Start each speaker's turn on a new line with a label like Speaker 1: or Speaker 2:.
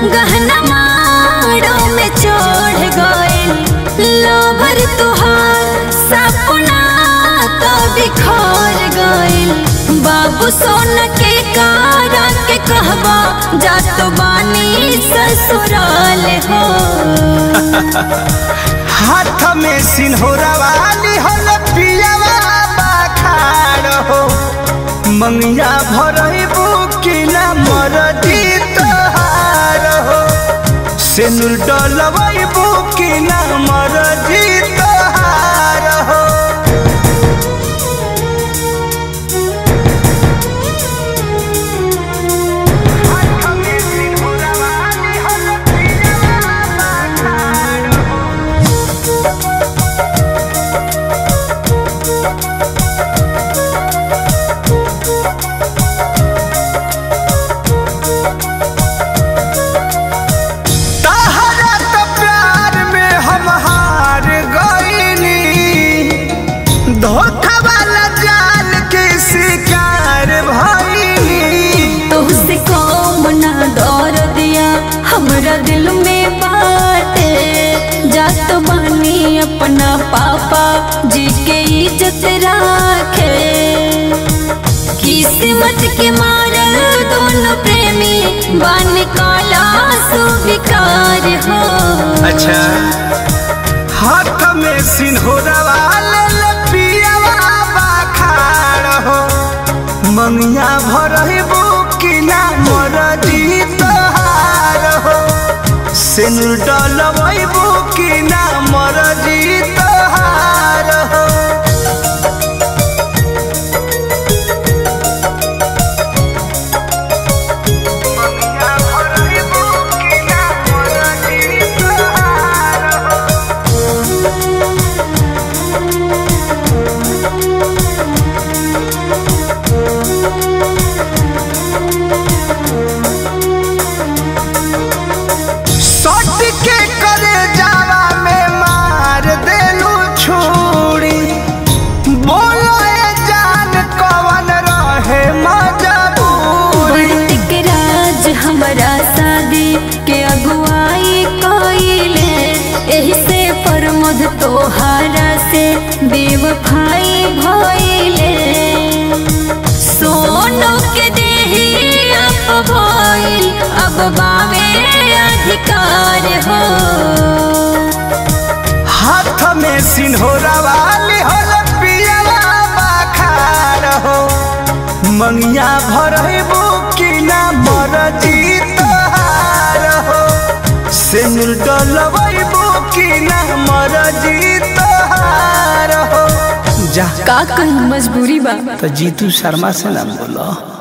Speaker 1: गहना माड़ो में चढ़ गइल लोभर तुहार सपना तो बिखर गइल बाबू सोन के कारा के कहबा जा तो बानी ससुराल हो
Speaker 2: हाथ में सिन्होरा वाली हल पियावा बाखार हो मंगिया भरबू कि ना मरदी तोहार हो सेनुर डलबू कि ना मरदी तोहार हो हाथ में सिन्होरा वाली हल पियावा बाखार हो तहरा तो प्यार में हम हार गईनी धोखा वाला जाल के शिकार भईनी
Speaker 1: तुझसे कौन ना डर दिया हमरा दिल में बाटे जा तो बानी अपना पापा जी के इज्जत राखे किस्मत के मारल दोनों प्रेमी बन काला सुविकार हो
Speaker 2: अच्छा हाथ में सिन्होरा वाले लपियावा बाखार हो मंगिया भरबू कि ना मरदी तोहार हो सिनुर डलबू कि ना मरदी तोहार हो मंगिया भरबू कि ना मरदी तोहार हो सट के करे जावा में मार देलू छुरी बोलो ए जान कवन रहे मजबूरी
Speaker 1: बढ़त के राज हमारा शादी के अगुवाई कइले एही से प्रमोद तोहारा से बेवफाई भइले सोनो के देही अब भइल अब बावे अधिकार हो
Speaker 2: हाथ में सिन्होरा वाली होल पियला बाखार हो मंगिया भरबू कि ना मरजी तोहार हो सिनुर डलबू कि ना मरजी तोहार हो जा
Speaker 1: का कहीं मजबूरी बा
Speaker 2: तो जीतू शर्मा से ना बोलो